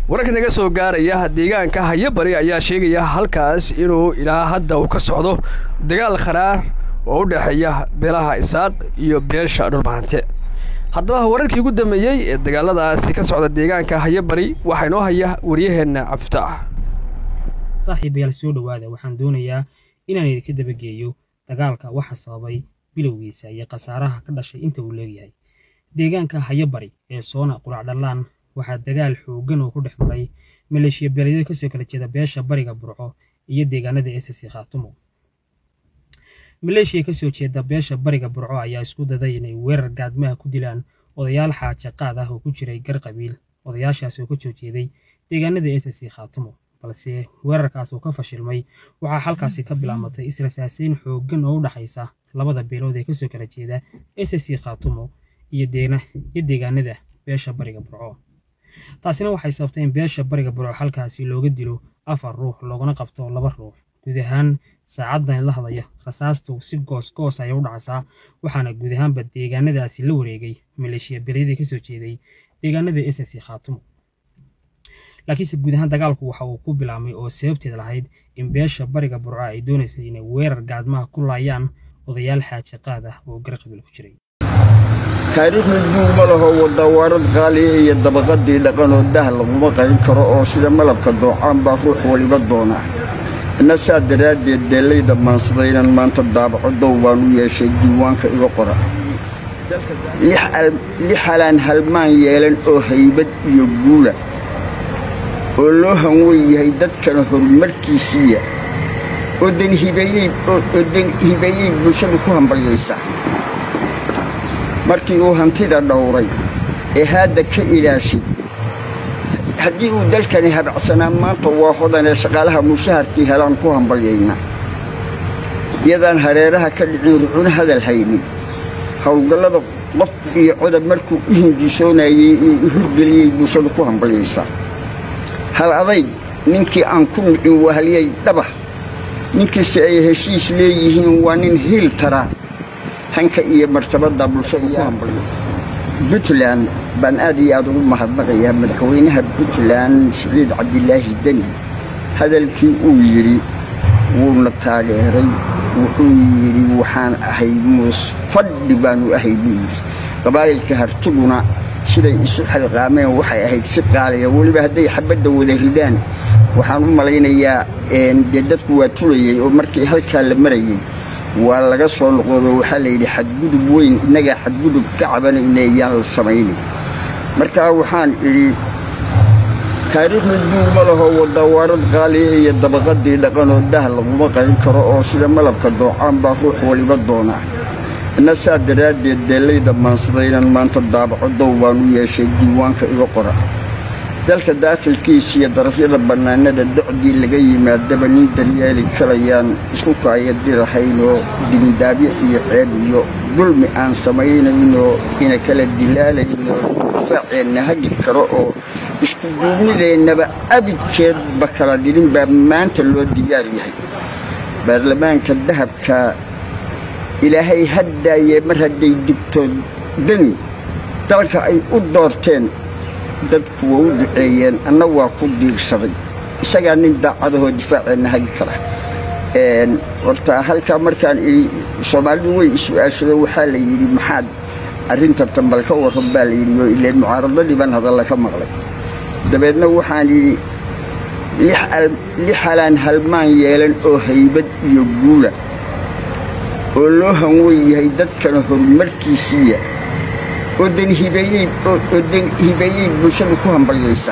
wararka naga soo gaaraya deegaanka hayabari ayaa sheegaya halkaas inuu ilaa hadda uu ka socdo dagaal kharaar oo u dhexeeya beelaha isaaq iyo beesha dhulbahante haddaba wararkii ugu dambeeyey ee dagaaladaasi ka socda deegaanka hayabari waxaa inoo haya waryaheenna cabdifitaax saaxiibayaal soo dhowaada waxaan doonayaa inaan idinka dabageeyo dagaalka waxa sababay bilowgiisa iyo khasaaraha ka dhashay inta uu leegyahay deegaanka hayabari ee soona quracdhallaan waxaa dagaal xooggan oo ku dhex maray maleeshiya beeleedyada kasoo kala jeeda beesha bariga burco iyo deegaanada ss khaatumo maleeshiya kasoo jeeda beesha bariga burco ayaa isku daday inay weerar gaadmaha ku dilaan odayaal xaaje qaad ah oo ku jiray gar qabiil odayaashaas oo ka soo jeeday deegaanada ss khaatumo balse weerarkaas oo ka fashilmay waxaa halkaasi ka bilaamatay israsaaseyn xooggan oo u dhaxaysa labada beelood ee kasoo kala jeeda ss khaatumo iyo deegaanada beesha bariga burco taasina waxay sababtay in beesha bariga burco halkaasi looga dilo afar ruux loogana qabto laba ruux guud ahaan saacaddan la hadlaya rasaastu si goos goos ayay u dhacaysaa waxaana guud ahaanba deegaanadaasi la wareegay maleeshiya beryadii kasoo jeeday deegaanada ss khaatumo laakiinse guud ahaan dagaalku waxa uu ku bilaabmay oo sababteed lahayd in beesha bariga burco ay doonaysay inay weerar gaadmaha ku laayaan odayaal xaaje qaad ah oo gar qabiil ku jiray taariikhda duug ma laho wadawaarad qaaliya iyo dabaqadii dhaqanoo dah laguma qarin karo oo sida malabka doocaan baa ruux waliba doonaa inna saa daraaddeed deellayda maansada inaan maanta daabaco dow baan u yeeshay diiwaanka iga qora lix halaan halmaan yeelan oo haybad iyo guula oo loo hanwen yahay dadkana horumarkiisiiya oo dan hibeeyey bulshadu ku hambalyaysa markii uu hantida dhowray ee haadda ka ilaashay haddii uu dalkani habacsanaa maanta waa hodanee shaqaalaha mushaharkii helaan ku hambalyayna iyadaan hareeraha ka dhicin ruxuna hadal haynin howlgallada qof iyo codab markuu u hindisoonayey ee u hirgeliyey bulshadu ku hambalyaysa hal adayg ninkii aan ku nicin wahalyay dhabah ninkiise ay heshiis leeyihiin waa nin hiil tara hanka iyo martabadda bulshadu ku hambalyaysa buntland baan aad iyo aad ugu mahadnaqayaa madaxweynaha buntland siciid cabdilaahi deni hadalkii uu yidhi wuuna taageeray wuxuu yidhi waxaan ahay muus fadhi baanu ahay buu yidhi qabaa'ilka hartiguna siday isu xilqaameen waxay ahayd si qaaliya weliba hadday xabadda wada ridaan waxaan u malaynayaa dee dadku waa tulayey oo markii halkaa la marayey waa laga soo noqodo waxaa layidhi xadgudub weyn innagaa xadgudub ka cabanayna iyaan la samaynin markaa waxaan idhi taariikhda duug ma laho wadawaarad qaaliya iyo dabaqadii dhaqanoo dah laguma qarin karo oo sida malabka doocaan baa ruux waliba doonaa inna saa daraaddeed deellayda maansada inaan maanta daabaco dow baan u yeeshay diiwaanka iga qora dalka daakilkiisa iyo darafyada bannaanada docdii laga yimaadaba nin daryeeli kalayaan isku kaayadirahaynoo dindaabyo iyo ceeb iyo dulmi aan samaynaynoo ina kala dilaalaynoo difaaceenna hagi karo oo isku duubnideennaba abidkeedba kala dirin baa maanta loo diyaar yahay baarlamaanka dahabka ilaahay haddaayee mar hadday digto dani dalka ay u doorteen dadku waa u duceeyeen anna waa ku diirsaday isagaa nin daacadahoo difaaceenna hagi kara horta halkaa markaan idhi soomaalidu way is-u-aashado waxaa la yidhi maxaad arrinta tambal ka warran baa la yidhi oo ileen mucaaradadii baan hadalla ka maqlay dabeedna waxaan yidhi lix halaan halmaan yeelan oo haybad iyo guula oo loo hanwen yahay dadkana horumarkiisiiya oo dan hibeeyey bulshadu ku hambalyaysa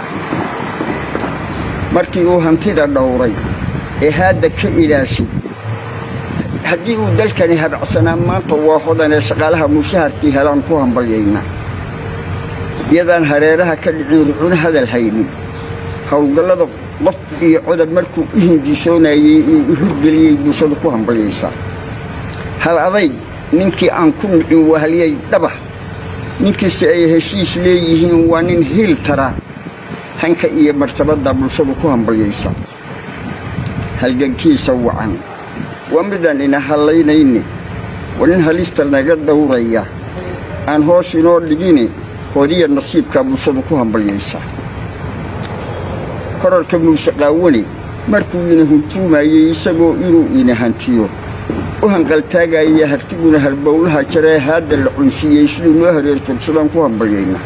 markii uu hantida dhowray ee haadda ka ilaashay haddii uu dalkani habacsanaa maanta waa hodanee shaqaalaha mushaharkii helaan ku hambalyayna iyadaan hareeraha ka dhicin ruxuna hadal haynin howlgallada qof iyo codab markuu u hindisoonayey ee u hirgeliyey bulshadu ku hambalyaysa hal adayg ninkii aan ku nicin wahalyay dhabah ninkiise ay heshiis leeyihiin waa nin hiil tara hanka iyo martabadda bulshadu ku hambalyaysa halgankiisa wacan waa midaan ina hallaynayne waa nin halista naga dhowraya aan hoos inoo dhigine hoodiya nasiibkaa bulshadu ku hambalyaysa horarka muuse qaawane markuu ina huntuumayey isagoo inuu ina hantiyo u hanqaltaagaya hartiguna halbowlaha jaree haadda la cunsiiyey siduu noo hareertogsadaan ku hambalyayna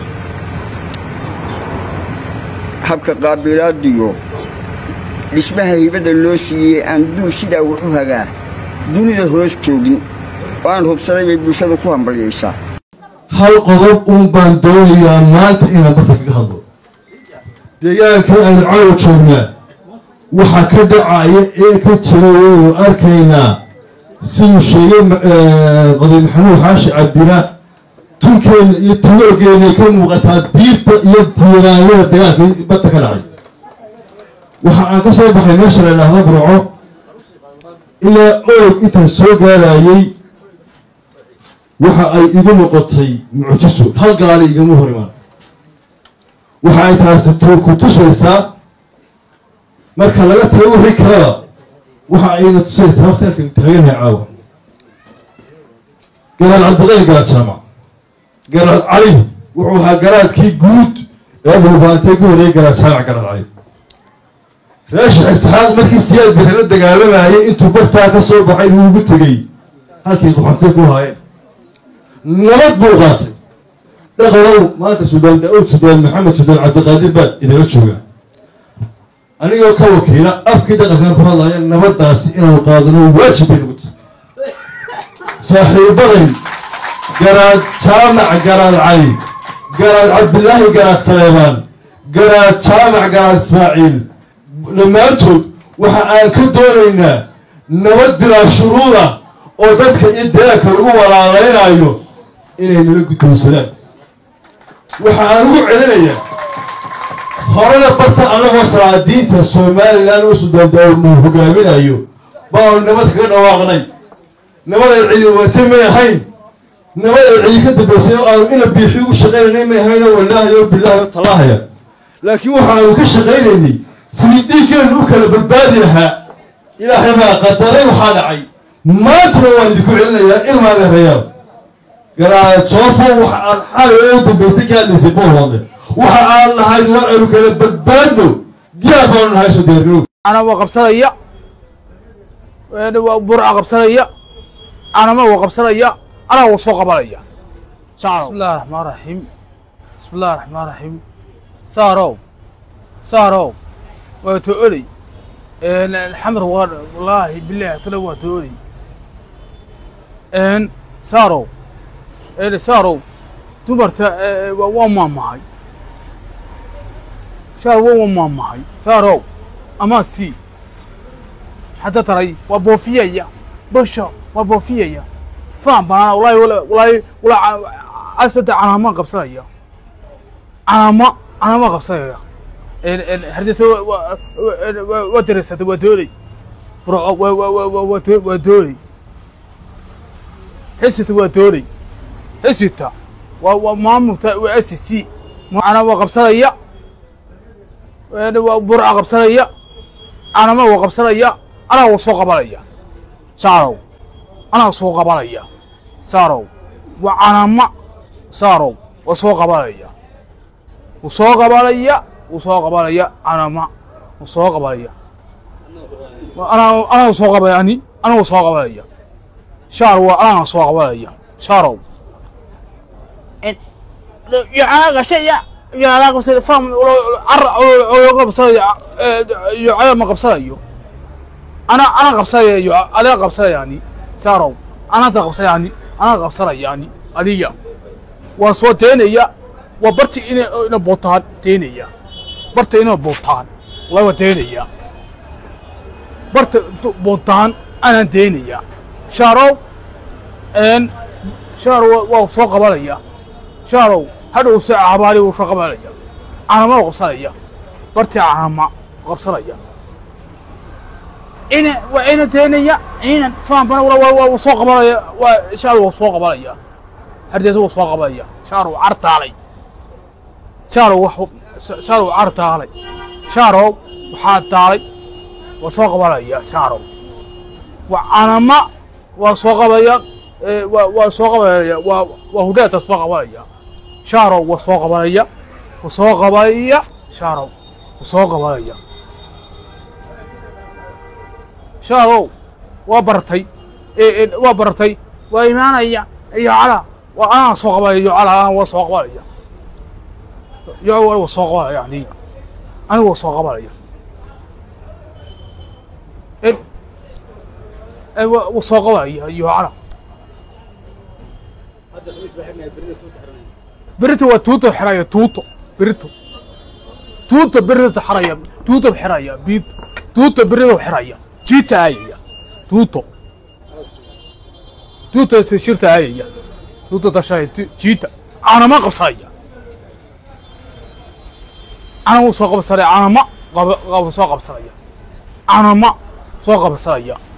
habka qaabilaadiyo dhismaha hibadda loo siiyey aan duul sidaa wuxu hagaa dunida hoos joogin oo aan hubsaday bay bulshada ku hambalyaysaa hal qodob uun baan doonayaa maanta inaan barta kaga hadlo deegaankan aynu caawa joognaa waxaa ka dhacaya ee ka jira waynu arkaynaa siduu sheegay qoday maxamuud xaashi cabdina tunkeenna iyo tugoogeenay ka muuqataa biirta iyo tiiraanyada dagaalka badda ka dhacay waxa aan ka soo baxay meesha la idhaahdo burco ilaa oog intaan soo gaarayey waxa ay igu noqotay mucjiso hal gaali igama hor imaan waxa ay taasi ku tusaysaa marka laga tago wixii kaleba waxa ayna tusaysaa waqti halkan taaganahay caawa garaad cabdiqayr garaad jaamac garaad cali wuxuu ahaa garaadkii guud ee dhulbaantay ku horeeyay garaad jaamac garaad cali raashix isxaaq markii siyaad bire la dagaalamayay intuu bartaa ka soo baxay buu ugu tegey halkii qoxontay ku haayeen nabad buu qaatay dhaqanow maanta suldaan daawud suldaan maxamed suldaan cabdiqaadir baa idinla jooga anigoo ka wakiila afkii dhaqankan ku hadlaya nabaddaasi inaanu qaadano waajib bay nagu tahay saaxiibaday garaad jaamac garaad cali garaad cabdilaahi garaad saleebaan garaad jaamac garaad ismaaciil dhammaantood waxa aan ka doonaynaa nabad bilaa shuruuda oo dadka iyo deegaanka lagu walaalaynaayo inay nala guddoonsadaan waxa aan ugu celinayaa horena barta annagoo salaadiinta somalilan oo sudaandaawnu hogaaminayo baanu nabad kaga dhawaaqnay nabad ay cidi watay may ahayn nabad ay cidi ka dambaysay oo aanu ina biixi ugu shaqaynaynay may ahayn oo wallaahi oo bilaahi oo tallaahaya laakiin waxaanu ka shaqaynaynay sidii dhiiggeennu u kala badbaadi lahaa ilaahay baa qadaray waxaa dhacay maantana waan idinku celinayaa ilmaada reyaal garaad joofo waxa aan xalay u dambaysay ka hadlaysay boolhoodle waxa aan lahayd war aynu kala badbaadno diyaar baanu nahay soo diyaargarow أنا وقبصليا برع قبصليا أنا ما وقبصليا أنا وسوق قبليا بسم الله الرحمن الرحيم بسم الله الرحمن الرحيم سارو سارو وتؤلي إن الحمر وار- والله بالله تلوى تؤلي إن سارو إن سارو تمرت وما معي شارو وما معي سارو أما سي حتى ترى وبوفيا بشا وبوفيا فاهم بنا والله ولا والله ولا أسد أنا ما قبصايا أنا ما أنا ما قبصايا هردس ودرست ودوري برو ودوري حسيت ودوري حسيت ومامو وأسسي أنا وقبصايا برع قبصايا أنا ما وقبصايا أنا وسوق قبليا سارو أنا وسوق قبليا سارو وأنا ما سارو وسوق قبليا وسوق قبليا وسوق قبليا أنا ما وسوق قبليا أنا أنا وسوق قبليا أنا وسوق قبليا شارو أنا وسوق قبليا شارو يعاق شيء يعاق بس فهم عر بس يعاق ما قبصايو أنا أنا قبصايا أنا قبصايا يعني سارو أنا تقبصايا يعني أنا قبصايا يعني عليا وسو تينيا وبرتي إن إن بوتان تينيا برتي إن بوتان والله تينيا برت بوتان أنا تينيا شارو إن شارو وسو قبليا شارو هذا ساعة عبالي وشو قبليا أنا ما قبصايا برتي أنا ما قبصايا إن وإن تينيا إن فاهم بنا ولا وسوق قبليا وشارو وسوق قبليا هرديس وسوق قبليا شارو عرت علي شارو وح شارو عرت علي شارو وحات علي وسوق قبليا شارو وأنا ما وسوق قبليا وسوق قبليا وهداة سوق قبليا شارو وسوق قبليا وسوق قبليا شارو wuu soo qabanaya shaadow waa bartay ee ee, waa bartay waa imaanaya iyo cala waa anaa soo qabanaya iyo cala anaa waa soo qabanaya iyo waa soo qabanaya aniga aniga waa soo qabanaya ee ee waa waa soo qabanaya iyo cala berito waa tuuto xiraya tuuto berito tuuto berito xiraya tuuto xiraya bid tuuto berito xiraya jiita ayaya tuuto tuuto se shirta ayaya tuuto dashay jiita anama qabsaya anama soo qabsanaya anama qaba qaba soo qabsanaya anama soo qabsanaya